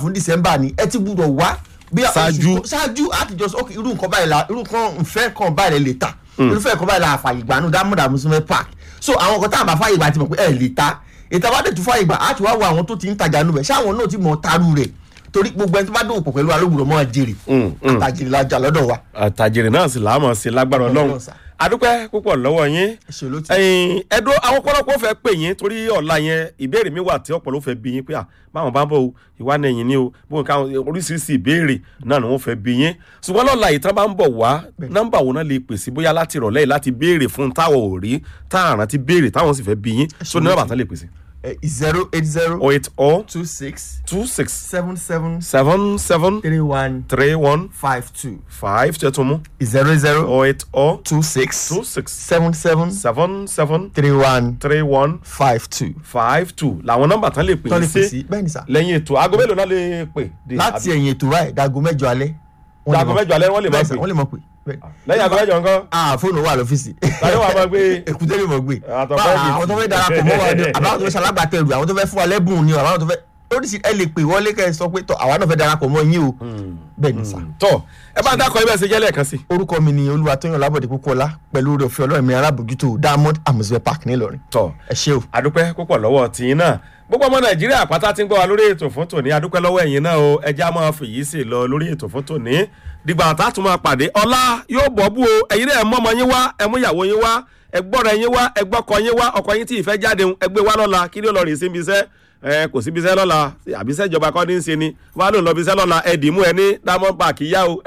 fún december ni ẹ ti gbúdọ̀ wá bí Ṣáájú. oṣù- ṣáájú àtijọ́ sọ ok irú nǹkan báyìí la irú nǹkan nfẹ́ kan báyìí lè ta irúfẹ́ nǹkan báyìí la àfàyè gbà nù dámúdà musulmẹ park so àwọn nǹkan tá a bá fàyè gbà ti mọ̀ pé ẹ lè ta ìta bá dẹ̀ tún fàyè gbà á ti wá wo àwọn tó ti ń tajà nù bẹ̀ ṣé àwọn náà ti mọ̀ taru rẹ̀ torí gbogbo ẹni tó bá dòwò pọ̀ pẹ̀lú alóògùn mọ́ jèrè Mm, mm. àtàjèrè lajà lọ́dọ̀ wa àtàjèrè náà sì láàmú sí lágbára ọlọ́run Ọlọ́run sà. adúpẹ́ púpọ̀ lọ́wọ́ yín ẹ ṣe ló ti ẹyin ẹdún àwọn ọ̀pọ̀lọpọ̀ fẹ́ pè yín torí ọ̀la yẹn ìbéèrè mi wà tí ọ̀pọ̀lọpọ̀ fẹ́ bí yín pé à báwọn bá ń bọ̀ o ìwà nẹ̀yìn ni o bóun ká oríṣiríṣi ìbéèrè náà ni wọ́n fẹ́ bí yín ṣùgbọ́n lọ́la ìtàn bá ń bọ̀ wá nọ́mbà wo náà lè pè sí bóyá láti ìrọ̀lẹ́ yìí láti béèrè fún táwọn ò rí táàrán ti béèrè táwọn sì fẹ́ bí yín so ní nọ́mbà tán lè pè sí. zero eight zero oh eight oh two six two six seven seven seven seven three one three one five two five ṣe tún mú zero zero oh eight oh two six two six seven seven seven seven three one three one five two. five two làwọn nọ́mbà tán lè pè tọ́lẹ̀ yín fèsì sí bẹ́ẹ̀ ni sà. lẹ́yìn ètò aago mélòó náà lè pè dé láti ẹ̀yìn ètò báyìí dago mẹ́jọ alẹ́. wọ́n lè Dago mọ̀- mẹ́jọ alẹ́ wọ́n lè máa bẹ́ẹ̀ sà, pè. wọ́n lè mọ̀ pé. bẹ́ẹ̀. lẹ́yìn aago mẹ́jọ nǹkan ah fóònù wà lọ́fíìsì. tàbí wàá máa gbé èkúté lè mọ̀ gbé. Àtọ̀ Bá- bọ́ọ̀dì. àwọn tó fẹ́ darapọ̀ mọ́ wa ni àbáwọn tó fẹ́ ṣalágbàtẹ̀rù àwọn tó fẹ́ fún wa lẹ́bùn ni àbáwọn tó fẹ́ oríṣi ẹ lè pè wọlé kẹ́ ẹ sọ pé tọ àwa náà fẹ́ darapọ̀ mọ́ yín o. bẹ́ẹ̀ ni sà. tọ ẹ bá dákọ ibẹ̀ ṣe jẹ́ lẹ́ẹ̀kan sí. orúkọ mi ni olúwatóyàn lábọ̀dé púpọ̀lá pẹ̀lú oore ọ̀fẹ́ ọlọ́run mi alábòjútó diamond amusement park nílọrin. tọ ẹ ṣé o. adúpẹ́ púpọ̀ lọ́wọ́ tìyín náà gbogbo ọmọ nàìjíríà pátá ti ń gbọ́ wa lórí ètò fún tòní adúpẹ́ lọ́wọ́ ẹ̀yin náà o ẹja máa fèyí sí lọ lórí ètò fún tòní dìgbà tá a tún máa pàdé ọlá yóò bọ́ bú o ẹ̀yin náà ẹ mú ọmọ yín wá ẹ mú ìyàwó yín wá ẹ gbọ́dọ̀ yín wá ẹ gbọ́kọ yín wá ọkọ yín tí ì fẹ́ jáde ń, ẹ gbé wá lọ́la kí ni ó lọ rìn sí ibi iṣẹ́ ẹ kò sí ibi iṣẹ́ lọ́la àbí iṣẹ́ ìjọba kọ́ ní í ṣe ni wọ́n á lò lọ ibi iṣẹ́ lọ́la ẹ dìímú ẹ ní diamond park yá o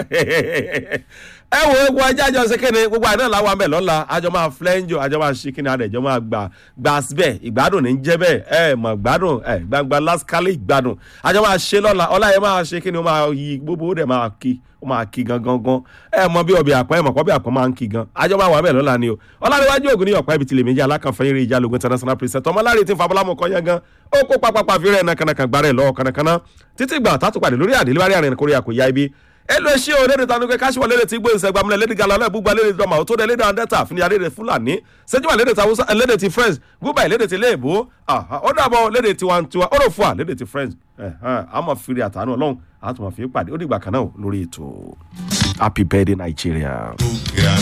ẹ wo ewu ajá jọ ṣe kéde gbogbo àná làwọn àmì lọ́la àjọ máa flẹ́ńjọ àjọ máa ṣe kíni àdẹ̀jọ́ máa gbà gbà síbẹ̀ ìgbádùn ní jẹ́ bẹ́ẹ̀ ẹ mọ̀ gbádùn ẹ gbangba lásìkálẹ̀ ìgbádùn àjọ máa ṣe lọ́la ọlá yẹn máa ṣe kíni ó máa yí gbogbo ó dẹ̀ máa kí ó máa kí gangan gan ẹ mọ bí ọbẹ̀ àpọ̀ ẹ mọ̀ kọ́ bí àpọ̀ máa ń kí gan àjọ máa wà bẹ́ẹ̀ lọ́la ni o ọlárẹ̀wájú ògùn ní ọ̀pá ibi tìlẹ̀ méjì alákànfẹ́ eré ìjà lógun international president ọmọláre tí fabulamu kọ́ yẹn gan ó kó pápápá fi rẹ̀ nàkànàkàn gbàrẹ̀ lọ́wọ́ kànàkànà títí gbà tátùpàdé lórí àdéléwárí àrìn kórè àkóyá ibi elu esi o lede tanu ke kasiwọ lede ti gbóyè sẹgbàmù lẹ lede gala lẹ bugba lede dọmà o tó dẹ lede andẹta fúnni lede fúlàní sẹjúmọ lede ti awusa lede ti french gúbà lede ti léèbó ó dàbọ lede ti wantiwa ó lò fún wa lede ti french àmọ fìrí àtàánú ọlọrun àtùmọ̀ fi pàdé ó dìgbà kan náà lórí ètò happy birthday nigeria. Yeah.